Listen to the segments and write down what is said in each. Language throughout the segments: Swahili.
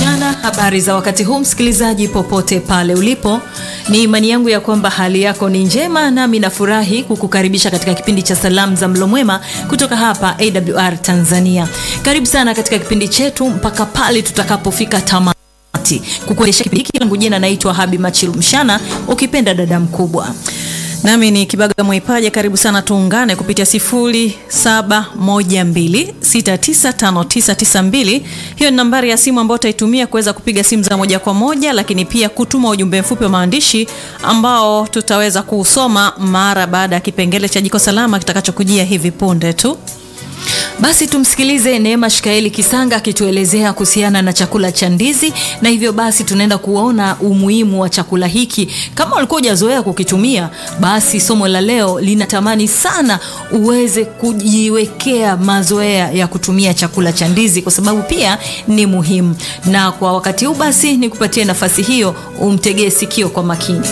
mchana. Habari za wakati huu, msikilizaji popote pale ulipo, ni imani yangu ya kwamba hali yako ni njema, nami nafurahi kukukaribisha katika kipindi cha salamu za mlo mwema kutoka hapa AWR Tanzania. Karibu sana katika kipindi chetu mpaka pale tutakapofika tamati. Kukuendesha kipindi hiki langu jina naitwa Habi Machilu Mshana, ukipenda dada mkubwa nami ni Kibaga Mwaipaja. Karibu sana, tuungane kupitia 0712695992. Hiyo ni nambari ya simu ambayo utaitumia kuweza kupiga simu za moja kwa moja, lakini pia kutuma ujumbe mfupi wa maandishi ambao tutaweza kuusoma mara baada ya kipengele cha jiko salama kitakachokujia hivi punde tu. Basi tumsikilize Neema Shikaeli Kisanga akituelezea kuhusiana na chakula cha ndizi, na hivyo basi tunaenda kuona umuhimu wa chakula hiki. Kama ulikuwa hujazoea kukitumia, basi somo la leo linatamani sana uweze kujiwekea mazoea ya kutumia chakula cha ndizi, kwa sababu pia ni muhimu. Na kwa wakati huu basi nikupatie nafasi hiyo, umtegee sikio kwa makini.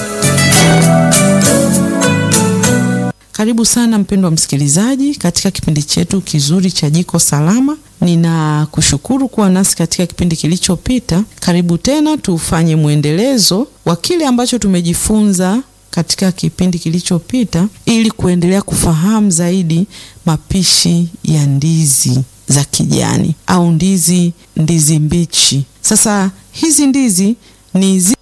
Karibu sana mpendwa msikilizaji katika kipindi chetu kizuri cha Jiko Salama. Ninakushukuru kuwa nasi katika kipindi kilichopita. Karibu tena tufanye mwendelezo wa kile ambacho tumejifunza katika kipindi kilichopita ili kuendelea kufahamu zaidi mapishi ya ndizi za kijani au ndizi ndizi mbichi. Sasa hizi ndizi ni zi